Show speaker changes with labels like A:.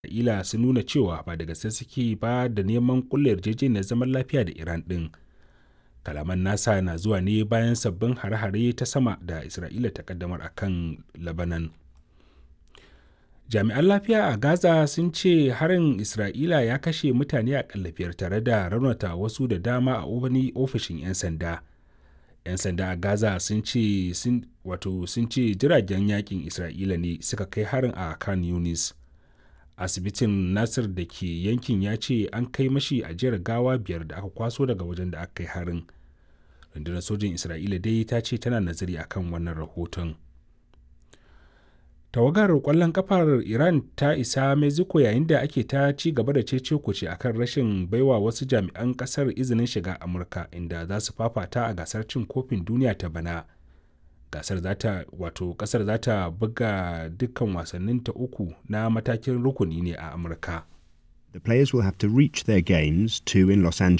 A: Isra'ila sun nuna cewa ba da gaske suke ba da neman kulle yarjejeniyar zaman lafiya da Iran ɗin. Kalaman nasa na zuwa ne bayan sabbin hare-hare ta sama da Isra'ila ta kaddamar a kan Lebanon. Jami'an lafiya a Gaza sun ce harin Isra'ila ya kashe mutane a biyar tare da raunata wasu da dama a wani ofishin 'yan sanda. 'Yan sanda a Gaza sun ce wato sun ce jiragen yakin Isra'ila ne suka kai harin a Khan Yunis. asibitin nasir da ke yankin ya ce an kai mashi ajiyar gawa biyar da aka kwaso daga wajen da aka kai harin rundunar sojin isra'ila dai ta ce tana nazari akan wannan rahoton tawagar kwallon kafar iran ta isa mexico yayin da ake ta ci gaba da cece kuce akan rashin baiwa wasu jami'an kasar izinin shiga amurka inda za su fafata a gasar cin kofin duniya ta bana gasar zata wato kasar za ta buga dukkan wasanninta uku na matakin rukuni ne a amurka
B: The players will have to reach their games, two in Los Angeles